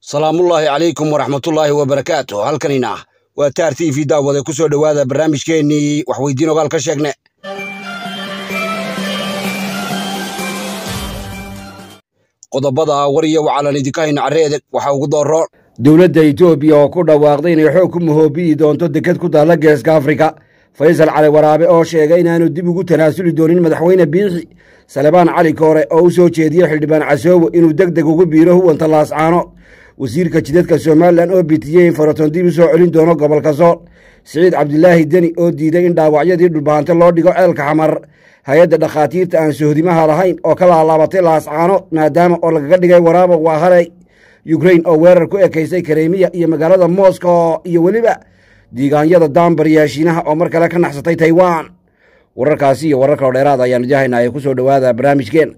salaamullaahi calaykum waraxmatullaahi wabarakaatu halkanina waa taar t v daawade ku soo dhowaada barnaamijkeennii waxweydiin ogaal ka sheegne qodobada war iyo wacalan idinka hayna carreedeg waxaa ugu dooro dowladda etoobiya oo ku dhawaaqday inay xoog ku mahoobiyi doonto deked ku taalla geeska afrika faysal cali waraabe oo sheegay inaanu dib ugu tanaasuli doonin madaxweyne biixi salebaan cali koore oo u soo jeediyey xildhibaan casoobo inuu deg deg ugu biiro huwanta laascaano wasiirka jidadka somalilan oo bitiyey in faraton dib u soo celin doono gobolka sool siciid cabdilaahi deni oo diiday in dhaawacyadii dhulbahanto loo dhigo ceelka xamar hay-adda dhakhaatiirta aan sohdimaha lahayn oo ka laalaabatay laascaano maadaama oo lagaga dhigay waraabo waa halay yukrain oo weerar ku ekaysay karemiya iyo magaalada moscow iyo weliba diigaanyada daambar yaashiinaha oo mar kale ka naxsatay taiwan wararkaasi iyo warar kaloo dheeraad ayaanu idihaynaa ee ku soo dhowaada barnaamijkeen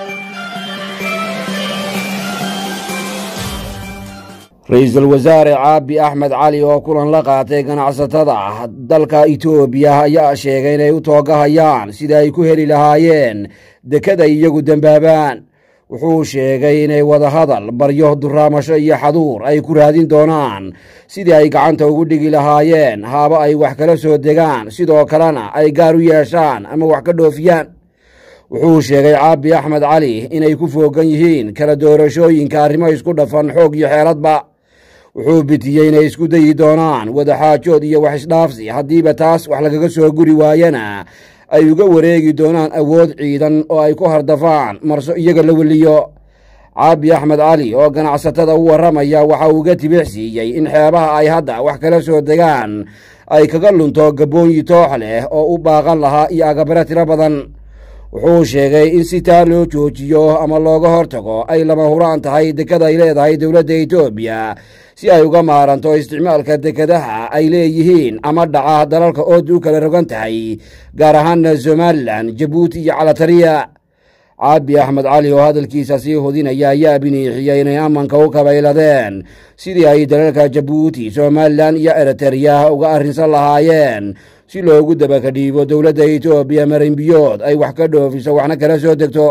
ra-iisul wasaare caabi axmed cali oo kulan la qaatay ganacsatada dalka itoobiya ayaa sheegay inay u toogahayaan sida ay ku heli lahaayeen dekeday iyagu dembaabaan wuxuu sheegay inay wadahadal baryo duraamasho iyo xaduur ay ku raadin doonaan sidii ay gacanta ugu dhigi lahaayeen haaba ay wax kala soo degaan sidoo kalena ay gaar u yeeshaan ama wax ka dhoofiyaan wuxuu sheegay caabi axmed cali inay ku foogan yihiin kala doorashooyinka arrimo isku dhafan xoog iyo xeeladba wuxuu bitiyey inay isku dayi doonaan wadaxaajood iyo wax isdhaafsi haddiiba taas wax lagaga soo guri waayana ay uga wareegi doonaan awood ciidan oo ay ku hardafaan marso iyaga la weliyo caabi axmed cali oo ganacsatada u warramaya waxa uu uga tibix siiyey in xeebaha ay hadda wax kala soo degaan ay kaga lunto gabboonyi toox leh oo u baaqan lahaa iyo agabare tiro badan wuxuu sheegay in si taa loo joojiyo ama looga hortago ay lama huraan tahay deked ay leedahay dowladda etoobiya si ay uga maaranto isticmaalka dekedaha ay leeyihiin ama dhaca dalalka ood u kala rogan tahay gaar ahaana somalilan jabuuti iyo calatariya caabi axmed cali oo hadalkiisa sii hudinaya ayaa biniixiyey inay ammanka u kabayladeen sidii ay dalalka jabuuti somalilan iyo eritereya uga arrinsan lahaayeen si loogu dabakadhiibo dowladda etoobiya marinbiyood ay wax ka dhoofiso waxna kala soo degto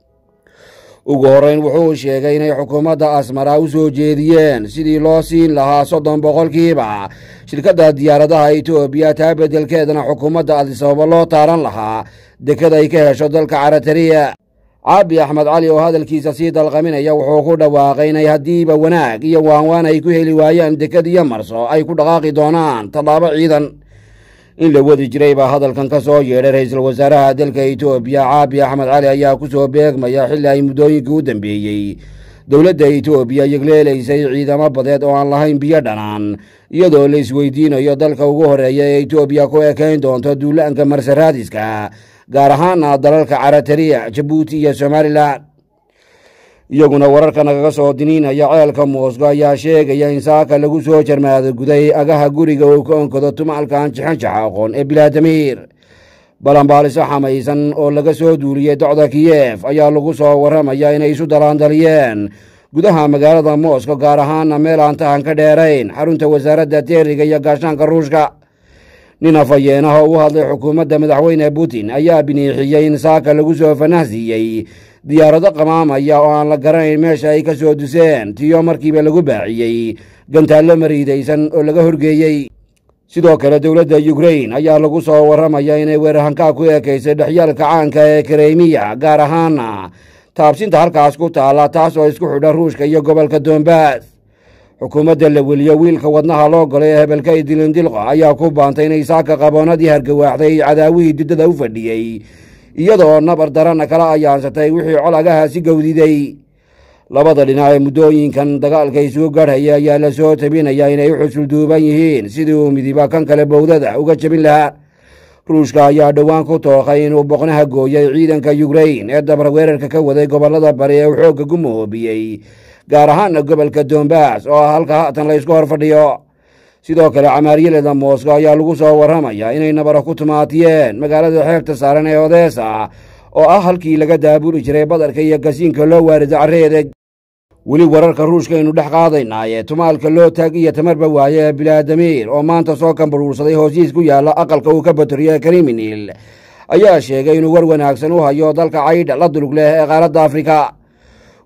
ugu horreyn wuxuu sheegay inay xukuumadda asmara u soo jeediyeen sidii loo siin lahaa soddon boqolkiiba shirkadda diyaaradaha etoobiya taa beddelkeedana xukuumadda adisababa loo taaran lahaa deked ay ka hesho dalka caratariya caabi axmed cali oo hadalkiisa sii dalqaminaya wuxuu ku dhawaaqay inay haddiiba wanaag iyo waanwaan ay ku heli waayaan deked iyo marso ay ku dhaqaaqi doonaan tallaabo ciidan in la wadi jiray baa hadalkan ka soo yeedhay ra-iisul wasaaraha dalka etoobiya caabi axmed cali ayaa ku soo beegmaya xilli ay muddooyinkii u dambeeyey dowladda etoobiya yegleelaysay ciidamo badeed oo aan lahayn biyo dhanaan iyadoo la isweydiinayo dalka ugu horreeya ee etoobiya ku ekayn doonto duulaanka marsaraadiska gaar ahaana dalalka caratariya jabuuti iyo somalilan iyaguna wararka nagaga soo diniinaya ceelka moosgo ayaa sheegaya in saaka lagu soo jarmaado guday agaha guriga uu ka onkado tumaalka anjixanjaxa aqoon ee bilaadamiir balanbaaliso xamaysan oo laga soo duuliyey docda kiyef ayaa lagu soo warramaya inay isu dalaandaliyeen gudaha magaalada moskow gaar ahaana meel aan tahan ka dheerayn xarunta wasaaradda teeriga iyo gaashaanka ruushka nin afhayeenaha u hadlay xukuumadda madaxweyne putin ayaa biniixiyey in saaka lagu soo fanahsiiyey diyaarado qamaamaya oo aan la garanayn meesha ay ka soo duseen tiyo markiiba lagu baaciyey gantaallo mariidaysan oo laga horgeeyey sidoo kale dowladda yukrain ayaa lagu soo warramaya inay weerarhankaa ku eekaysay dhexyaalka caanka ee karemiya gaar ahaana taabsinta halkaas ku taalla taas oo isku xidha ruushka iyo gobolka dombas xukuumadda la weliyo wiilka wadnaha loo golay ee hebelkay dilindilqa ayaa ku baantay inay saaka qaboonadii hargawaaxday cadaawihii diddada u fadhiyey iyadoo nabar darana kala ayaansatay wixii col agahaasi gowdiday labada dhinac ee muddooyinkan dagaalka isugu garhaya ayaa la soo tabinaya inay u xusulduuban yihiin sidii uu midiba kan kale bowdada uga jabin lahaa ruushka ayaa dhowaan ku tooqay inuu boqnaha gooyay ciidanka yukrain ee dabar weerarka ka waday gobollada bari ee uu xoogga ku mahoobiyey gaar ahaana gobolka dombas oo ah halka haatan la ysku hor fadhiyo sidoo kale camaaryaleda moskow ayaa lagu soo warramaya inay nabaro ku tumaatiyeen magaalada xeebta saaran ee odesa oo ah halkii laga daabuli jiray badarka iyo gasiinka loo waarido carreedeg weli wararka ruushka aynu dhex qaadaynaaye tumaalka loo taag iyo tamarba waaye ee bilaadamiir oo maanta soo kambaruursaday hoosiis ku yaalla aqalka uu ka batoriyo ee kriminil ayaa sheegay inuu war wanaagsan u hayo dalka caydha la dulug leh ee qaaradda afrika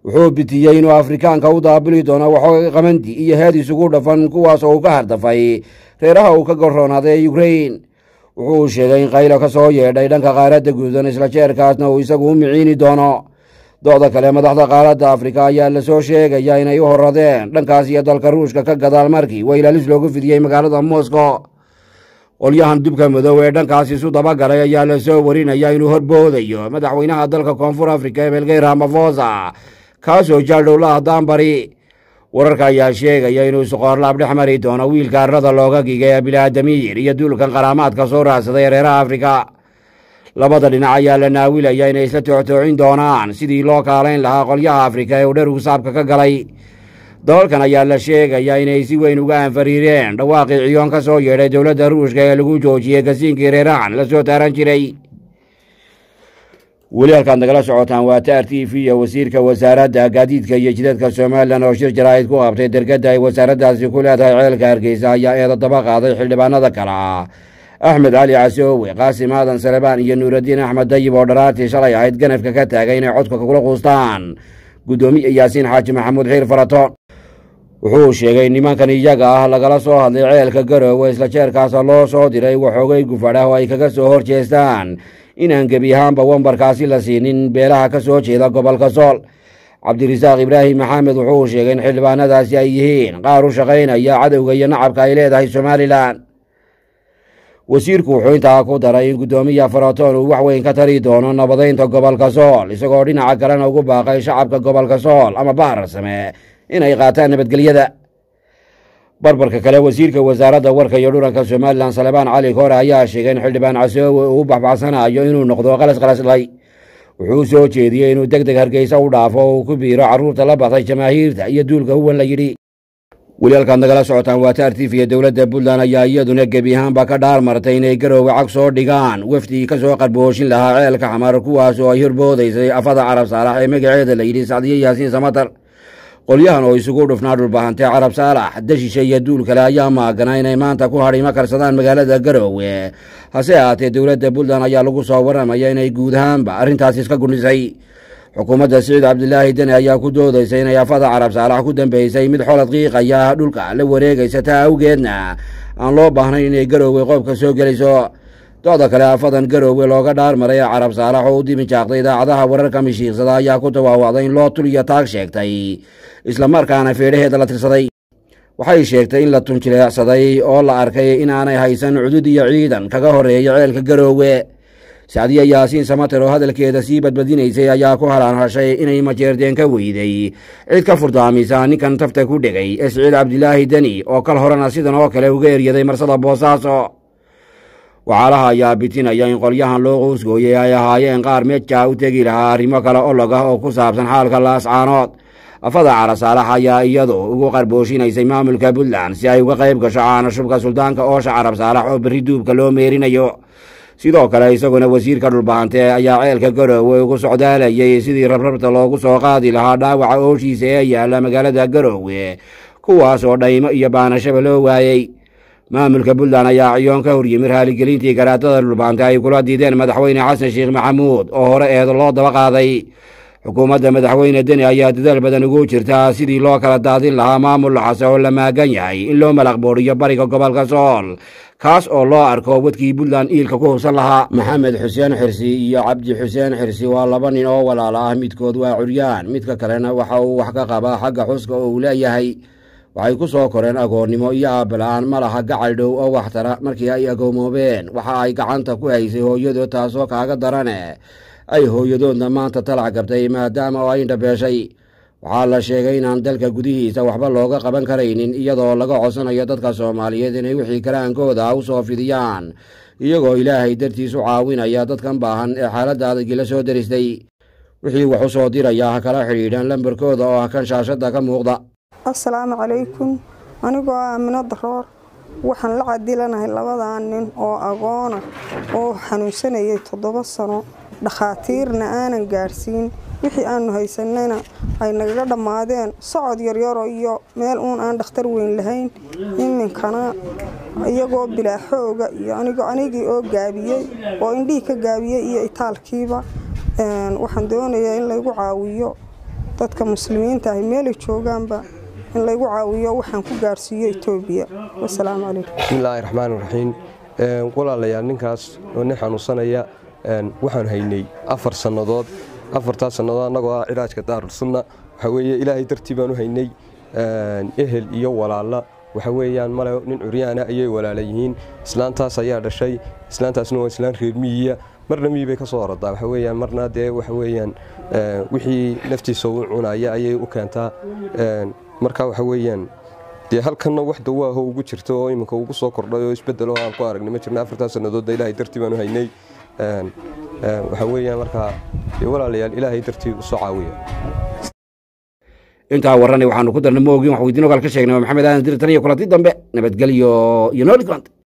wuxuu bitiyey inuu afrikaanka u daabili doono waxooga qamandi iyo heed isugu dhafan kuwaas oo uu ka hardafay reeraha uu ka gorroonaaday ee ukrain wuxuu sheegay in qaylo ka soo yeedhay dhanka qaaradda guudan isla jeerkaasna uu isagu u miciini doono dooda kale madaxda qaaradda afrika ayaa lasoo sheegaya inay u horadeen dhankaas iyo dalka ruushka ka gadaal markii waylaalis loogu fidiyey magaalada moscow qolyahan dubka madow ee dhankaas isu dabagalay ayaa lasoo warinaya inuu horboodayo madaxweynaha dalka koonfur afrika ebelgey ramafosa kaasoo jaaldhowlaha daanbari wararka ayaa sheegaya inuu suqoorlaab dhex mari doono wiilka arrada looga gigay ee bilaadamiir iyo duulkan qaraamaadka soo raadsaday reeraha afrika labada dhinac ayaa la naawilaya inay isla tooctoocin doonaan sidii loo kaalayn lahaa qolyaha afrika ee uu dhergu saabka ka galay dabalkan ayaa la sheegaya inay si weyn uga anfariireen dhawaaqii ciyoon ka soo yeedhay dowladda ruushka ee lagu joojiyey gasiinkii reerahan la soo taaran jiray weli halkaad nagala socotaan waa taar t v iyo wasiirka wasaaradda gaadiidka iyo jidadka somalilan oo shir jaraa'id ku qabtay dergadda ay wasaaraddaasi ku leedahay ceelka hargeysa ayaa eeda daba qaaday xildhibaanada kale ah axmed cali casoowe qaasim aadan salebaan iyo nuuraddiin axmed dayib oo dharaartii shalay ahayd ganafka ka taagay inay codka kula quustaan guddoomiye yaasiin xaaji maxamuud xiir farato wuxuu sheegay nimankan iyaga ah lagala soo hadlay ceelka garoowe isla jeerkaasa loo soo diray waxoogay gufadhah oo ay kaga soo hor jeestaan inaan gebi ahaanba wambarkaasi la siinin beelaha ka soo jeeda gobolka sool cabdirasaaq ibraahim maxamed wuxuu sheegay in xildhibaanadaasi ay yihiin qaar u shaqaynaya cadowga iyo nacabka ay leedahay somalilan wasiirku wuxuu intaa ku daray in guddoomiya faratoon uu wax weyn ka tari doono nabadaynta gobolka sool isagoo dhinaca kalena ugu baaqay shacabka gobolka sool ama bahrarsame inay qaataan nabadgelyada barbarka kale wasiirka wasaaradda warka iyo dhuranka somalilan salebaan cali koore ayaa sheegay in xildhibaan casoowe uu u baxbaxsanayo inuu noqdo qalas qalasdhay wuxuu soo jeediyey inuu deg deg hargeysa u dhaafo oo uu ku biiro carruurta la batay jamaahiirta iyo duulka huwan la yidhi weli halkaad nagala socotaan waa taartiifiya dowladda puntland ayaa iyaduna gebi ahaanba ka dhaar martay inay garoowe cag soo dhigaan wafdii ka soo qarbooshin lahaa ceelka xamar kuwaas oo ay horboodaysay afada carab saalax ee magaceeda la yidhi sacdiye yaasiin samatar qolyahan oo isugu dhufnaa dhulbahantee carab saalax dashisha iyo duul kale ayaa maagana inay maanta ku hadhimo karsadaan magaalada garoowe hase ahaatee dowladda puntland ayaa lagu soo warramaya inay guud ahaanba arrintaasi iska gundhisay xukuumadda siciid cabdilaahi deni ayaa ku doodaysa inay afada carab saalax ku dambeysay mid xolad qiiqaya dhulka la wareegaysa taa awgeedna aan loo baahnayn inay garoowe qoobka soo gelayso dooda kale afadan garoowe looga dhaarmaray ee carab saalax oo u diminjaaqday idaacadaha wararka mishiiqsada ayaa ku dawaawacday in loo tuliyo taag sheegtay islamarkaana feedhaheeda la tirsaday waxay sheegtay in la tunjileecsaday oo la arkay inaanay haysan cudud iyo ciidan kaga horreeya ceelka garoowe sacdiye yaasiin samater oo hadalkeeda sii badbadinaysay ayaa ku halaanhashay inay majeerdeen ka weyday cid ka furdaamisa ninkan tafta ku dhegay ee siciid cabdilaahi deni oo kal horena sidan oo kale uga eryaday marsada boosaaso waxaalaha ayaa bitinaya in qolyahan loo qousgooyey ay ahaayeen qaar meejaa u tegi lahaa arrimo kale olog ah oo ku saabsan xaalka laascaanood afada carasaalax ayaa iyadu ugu qarboosinaysay maamulka puntland si ay uga qayb gasho caanashubka suldaanka oosha carab saalax oo berri duubka loo meerinayo sidoo kale isaguna wasiirka dhulbaante ayaa ceelka garoowe ugu socdaalayay sidii rabrabta loogu soo qaadi lahaa dhaawaca ooshiisa ee yaalla magaalada garoowe kuwaas oo dhaymo iyo baanashaba loo waayey maamulka puntland ayaa ciyoon ka horyimi raaligelintii garaatada dhulbaante ay kula diideen madaxweyne xasan sheekh maxamuud oo hore eedo loo daba qaaday xukuumadda madaxweyne deni ayaa dadaal badan ugu jirtaa sidii loo kala daadin lahaa maamul laxase oo la maagan yahay in loo malaqbooriyo bariga gobolka sool kaas oo loo arko wadkii puntland iilka ku hubsan lahaa maxamed xuseen xirsi iyo cabdi xuseen xirsi waa laba nin oo walaala ah midkood waa curyaan midka kalena waxa uu wax ka qabaa xagga xuska oo uu leeyahay waxay ku soo koreen agoonnimo iyo aabala-aan ma laha gacal dhow oo waxtara markii ay agoomoobeen waxa ay gacanta ku haysay hooyadood taasoo kaaga darane ay hooyadoodna maanta talac gabtay maadaama oo ay indhabeeshay waxaa la sheegay inaan dalka gudihiisa waxba looga qaban karaynin iyadoo laga codsanayo dadka soomaaliyeed inay wixii karaankooda u soo fidiyaan iyagoo ilaahay dartiis u caawinaya dadkan baahan ee xaaladda adagii la soo deristay wixii wax u soo diraya ha kala xidhiidhaan lambarkooda oo ah kan shaashadda ka muuqda assalaamu calaykum anigoo ah amino daroor waxaan la cadilanahay labadaa nin oo agoona oo xanuunsanayay toddoba sano dhakhaatiirna aanan gaadhsiin wixii aanu haysanayna ay nagaga dhammaadeen socod yaryaro iyo meel uun aan dhakhtar weyn lahayn iminkana iyagoo bilaa xooga iyo anigii oo gaabiyey oo indhihii ka gaabiyey iyo itaalkiiba waxaan doonayaa in laygu caawiyo dadka muslimiinta ahi meelay joogaanba in laygu caawiyo waxaan ku gaarsiiyo etoobiya wasalaamu calaykum bismillaahi raxmaani raxiim walaalayaal ninkaas oo nin xanuunsanaya waxaan haynay afar sannadood afartaas sannadood annagoo ah cilaajka daarulsunna waxa weeye ilaahay dartii baan u haynay ehel iyo walaalla waxa weeyaan male nin curyaana ayay walaala yihiin islaantaas ayaa dhashay islaantaasna waa islaan reer miyiya marna miyi bay ka soo oradaa waxa weeyaan marna dee waxa weeyaan wixii naftiisa u cunaya ayay u keentaa marka waxa weeyaan dee halkanna wax dawaaho ugu jirta oo iminka ugu soo kordhay oo isbedelo aan ku aragnay ma jirna afartaas sannadoodna ilaahay dartii baanu haynay waxa weeyaan markaa dee walaalayaal ilaahay dartii usoo caawiya intaa warranay waxaanu ku darnay ma ogin wax weydiin ogaal ka sheegnay waa maxamed aadan dir tan iyo kulanti dambe nabadgelyo iyo nooli kulanti